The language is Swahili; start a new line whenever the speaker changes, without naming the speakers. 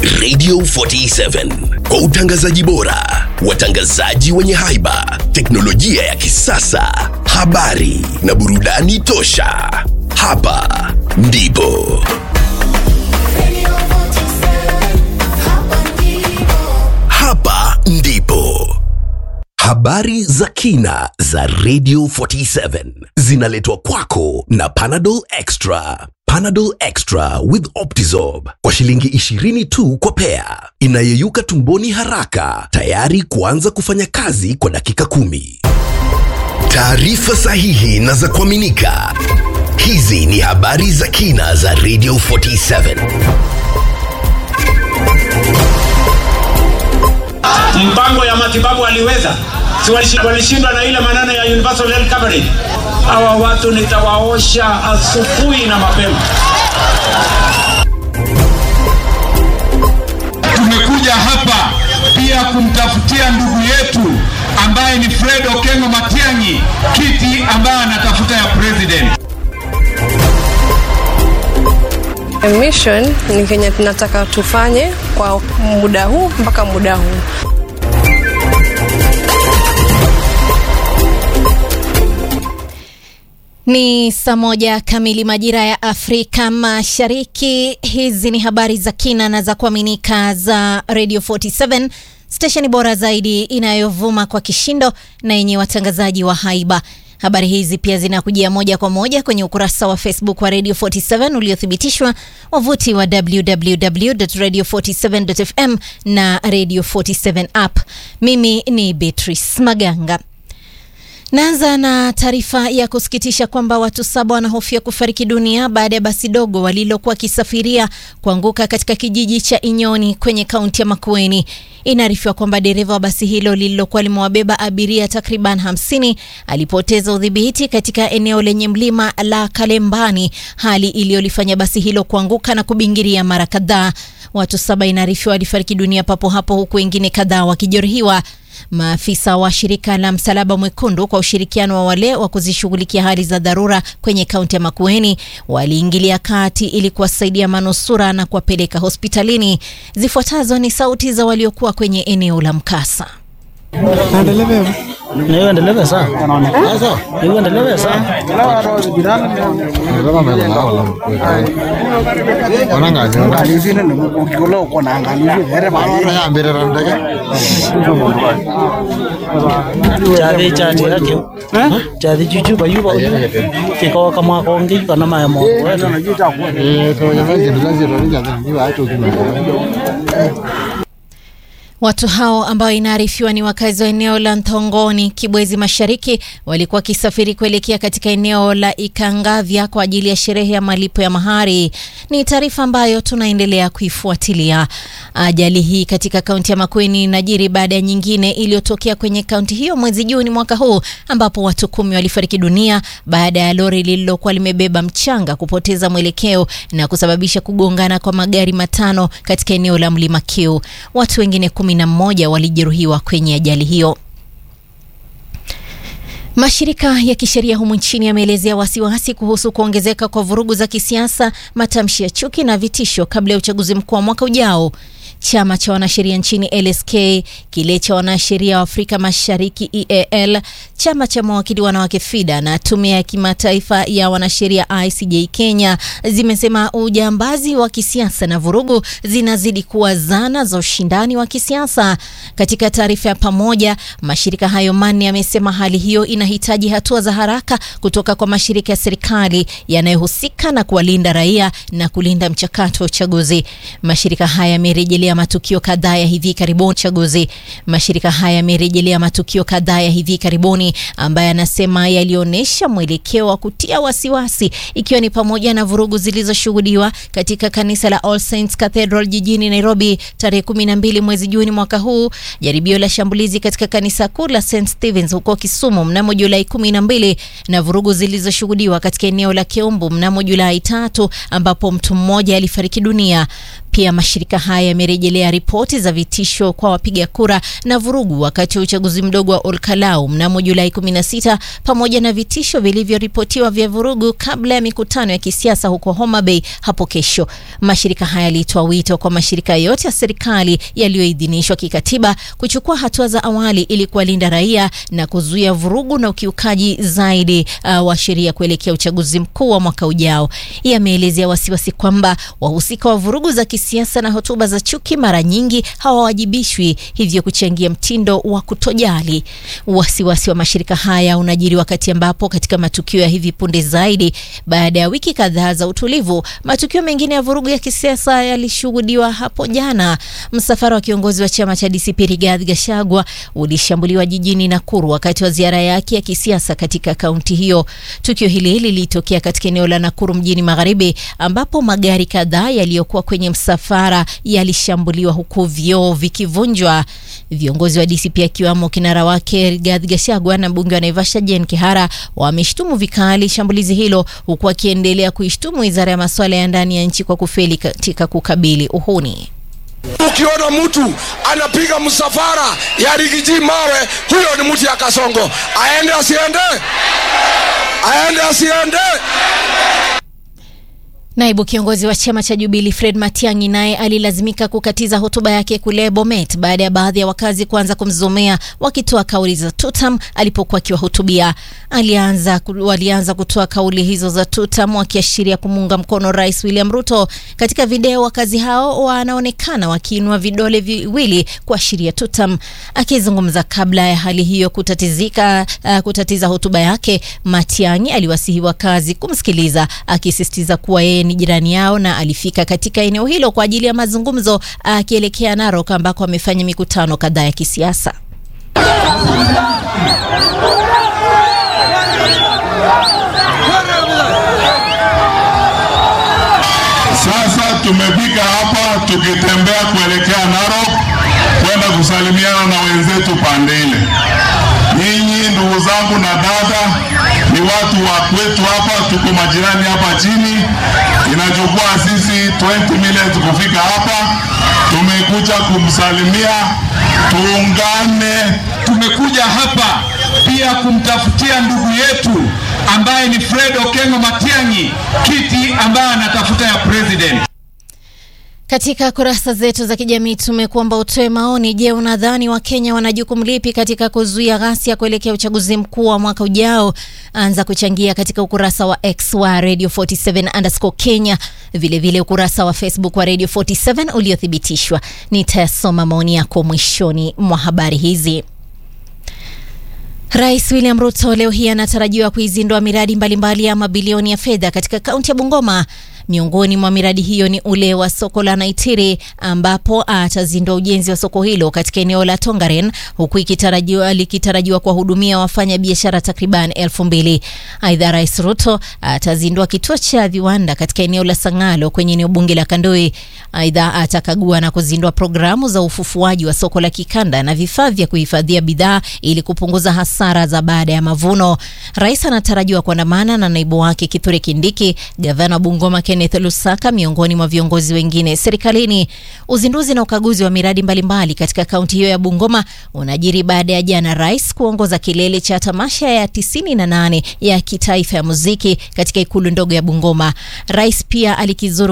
Radio 47 kwa utangazaji bora, watangazaji wenye haiba, teknolojia ya kisasa, habari na burudani tosha. Hapa ndipo hapa ndipo habari za kina za Radio 47 zinaletwa kwako na Panadol Extra. Panadol Extra with Optizorb kwa shilingi 20 tu kwa pea, inayeyuka tumboni haraka, tayari kuanza kufanya kazi kwa dakika kumi. Taarifa sahihi na za kuaminika. Hizi ni habari za kina za Radio 47.
mpango ya matibabu waliweza si walishi- walishindwa na ile maneno ya universal health coverage hawa watu nitawaosha asubuhi na mapema
Tumekuja hapa pia kumtafutia ndugu yetu ambaye ni Fred Okengo Matiang'i kiti ambaye anatafuta ya president.
Mission ni kenye tunataka tufanye kwa muda huu mpaka muda huu.
Ni saa moja kamili majira ya Afrika Mashariki. Hizi ni habari za kina na za kuaminika za Radio 47 stesheni bora zaidi inayovuma kwa kishindo na yenye watangazaji wa haiba. Habari hizi pia zinakujia moja kwa moja kwenye ukurasa wa Facebook wa Radio 47 uliothibitishwa, wavuti wa www.radio47.fm na Radio 47 app. Mimi ni Beatrice Maganga. Naanza na taarifa ya kusikitisha kwamba watu saba wanahofia kufariki dunia baada ya basi dogo walilokuwa wakisafiria kuanguka katika kijiji cha Inyoni kwenye kaunti ya Makueni. Inaarifiwa kwamba dereva wa basi hilo lililokuwa limewabeba abiria takriban hamsini alipoteza udhibiti katika eneo lenye mlima la Kalembani, hali iliyolifanya basi hilo kuanguka na kubingiria mara kadhaa. Watu saba inaarifiwa walifariki dunia papo hapo, huku wengine kadhaa wakijeruhiwa. Maafisa wa shirika la Msalaba Mwekundu kwa ushirikiano wa wale wa kuzishughulikia hali za dharura kwenye kaunti ya Makueni waliingilia kati ili kuwasaidia manusura na kuwapeleka hospitalini. Zifuatazo ni sauti za waliokuwa kwenye eneo la mkasa.
niendeleve sana sasa niendeleve sana chadhi chati yake chadhi chuchu bayuba kiko kama kongi kana maya mo
Watu hao ambao inaarifiwa ni wakazi wa eneo la Ntongoni, Kibwezi Mashariki, walikuwa wakisafiri kuelekea katika eneo la Ikangavya kwa ajili ya sherehe ya malipo ya mahari. Ni taarifa ambayo tunaendelea kuifuatilia. Ajali hii katika kaunti ya Makueni inajiri baada ya nyingine iliyotokea kwenye kaunti hiyo mwezi Juni mwaka huu, ambapo watu kumi walifariki dunia baada ya lori lililokuwa limebeba mchanga kupoteza mwelekeo na kusababisha kugongana kwa magari matano katika eneo la Mlima Kiu. Watu wengine kumi na mmoja walijeruhiwa kwenye ajali hiyo. Mashirika ya kisheria humu nchini yameelezea wasiwasi kuhusu kuongezeka kwa vurugu za kisiasa, matamshi ya chuki na vitisho kabla ya uchaguzi mkuu wa mwaka ujao. Chama cha wanasheria nchini LSK, kile cha wanasheria wa Afrika Mashariki EAL, chama cha mawakili wanawake FIDA na tume ya kimataifa ya wanasheria ICJ Kenya zimesema ujambazi wa kisiasa na vurugu zinazidi kuwa zana za ushindani wa kisiasa. Katika taarifa ya pamoja, mashirika hayo manne yamesema hali hiyo inahitaji hatua za haraka kutoka kwa mashirika ya serikali yanayohusika na kuwalinda raia na kulinda mchakato wa uchaguzi. Mashirika haya yamerejelea matukio kadhaa ya hivi karibuni chaguzi. Mashirika haya yamerejelea matukio kadhaa ya hivi karibuni ambayo yanasema yalionyesha mwelekeo wa kutia wasiwasi, ikiwa ni pamoja na vurugu zilizoshuhudiwa katika kanisa la All Saints Cathedral jijini Nairobi tarehe 12 mwezi Juni mwaka huu, jaribio la shambulizi katika kanisa kuu la St Stevens huko Kisumu mnamo Julai 12 na vurugu zilizoshuhudiwa katika eneo la Keumbu mnamo Julai tatu ambapo mtu mmoja alifariki dunia. Pia mashirika haya yamerejelea amerejelea ripoti za vitisho kwa wapiga kura na vurugu wakati wa uchaguzi mdogo wa Olkalau mnamo Julai 16 pamoja na vitisho vilivyoripotiwa vya vurugu kabla ya mikutano ya kisiasa huko Homa Bay hapo kesho. Mashirika haya yalitoa wito kwa mashirika yote ya serikali yaliyoidhinishwa kikatiba kuchukua hatua za awali ili kuwalinda raia na kuzuia vurugu na ukiukaji zaidi uh, wa sheria kuelekea uchaguzi mkuu wa mwaka ujao. Yameelezea wasiwasi kwamba wahusika wa vurugu za kisiasa na hotuba za chuki mara nyingi hawawajibishwi, hivyo kuchangia mtindo wa kutojali. Wasiwasi wa mashirika haya unajiri wakati ambapo katika matukio ya hivi punde zaidi, baada ya wiki kadhaa za utulivu, matukio mengine ya vurugu ya kisiasa yalishuhudiwa hapo jana. Msafara wa kiongozi wa chama cha DCP Rigathi Gachagua ulishambuliwa jijini Nakuru wakati wa ziara yake ya kisiasa katika kaunti hiyo. Tukio hili lilitokea katika eneo la Nakuru mjini Magharibi, ambapo magari kadhaa yaliyokuwa kwenye msafara yalishambuliwa huku vioo vikivunjwa. Viongozi wa DCP akiwamo kinara wake Rigathi Gachagua na mbunge wa Naivasha Jane Kihara wameshtumu vikali shambulizi hilo, huku akiendelea kuishtumu wizara ya masuala ya ndani ya nchi kwa kufeli katika kukabili uhuni.
Ukiona mtu anapiga msafara ya rigiji mawe, huyo ni mtu ya Kasongo. Aende asiende? Aende asiende?
Naibu kiongozi wa chama cha Jubilee Fred Matiang'i naye alilazimika kukatiza hotuba yake kule Bomet baada ya baadhi ya wakazi kuanza kumzomea wakitoa kauli za tutam alipokuwa akiwahutubia. Alianza walianza kutoa kauli hizo za tutam wakiashiria kumuunga mkono Rais William Ruto. Katika video wakazi hao wanaonekana wakiinua vidole viwili kuashiria tutam. Akizungumza kabla ya hali hiyo kutatizika, uh, kutatiza hotuba yake, Matiang'i aliwasihi wakazi kumsikiliza akisisitiza kuwa yeye ni jirani yao na alifika katika eneo hilo kwa ajili ya mazungumzo akielekea Narok ambako amefanya mikutano kadhaa ya kisiasa.
Sasa tumefika hapa tukitembea kuelekea Narok kwenda kusalimiana na wenzetu pande ile. Nyinyi ndugu zangu na dada, ni watu wa kwetu hapa, tuko majirani hapa chini. Inachukua sisi 20 minutes kufika hapa. Tumekuja kumsalimia, tuungane. Tumekuja hapa pia kumtafutia ndugu yetu ambaye ni Fred Okengo Matiang'i kiti ambaye anatafuta ya president.
Katika kurasa zetu za kijamii tumekuomba utoe maoni. Je, unadhani Wakenya wana jukumu lipi katika kuzuia ghasia kuelekea uchaguzi mkuu wa mwaka ujao? Anza kuchangia katika ukurasa wa X wa Radio 47 underscore Kenya, vilevile vile ukurasa wa Facebook wa Radio 47 uliothibitishwa. Nitasoma maoni yako mwishoni mwa habari hizi. Rais William Ruto leo hii anatarajiwa kuizindua miradi mbalimbali ya mabilioni ya fedha katika kaunti ya Bungoma. Miongoni mwa miradi hiyo ni ule wa soko la Naitiri ambapo atazindua ujenzi wa soko hilo katika eneo la Tongaren huku ikitarajiwa likitarajiwa kuwahudumia wafanya biashara takriban elfu mbili. Aidha, Rais Ruto atazindua kituo cha viwanda katika eneo la Sangalo kwenye eneo bunge la Kandoi. Aidha, atakagua na kuzindua programu za ufufuaji wa soko la kikanda na vifaa vya kuhifadhia bidhaa ili kupunguza hasara za baada ya mavuno. Rais anatarajiwa kuandamana na naibu wake Kithure Kindiki, gavana wa Bungoma Kenneth Lusaka miongoni mwa viongozi wengine serikalini. Uzinduzi na ukaguzi wa miradi mbalimbali katika kaunti hiyo ya Bungoma unajiri baada ya jana rais kuongoza kilele cha tamasha ya 98 ya kitaifa ya muziki katika ikulu ndogo ya Bungoma. Rais pia alikizuru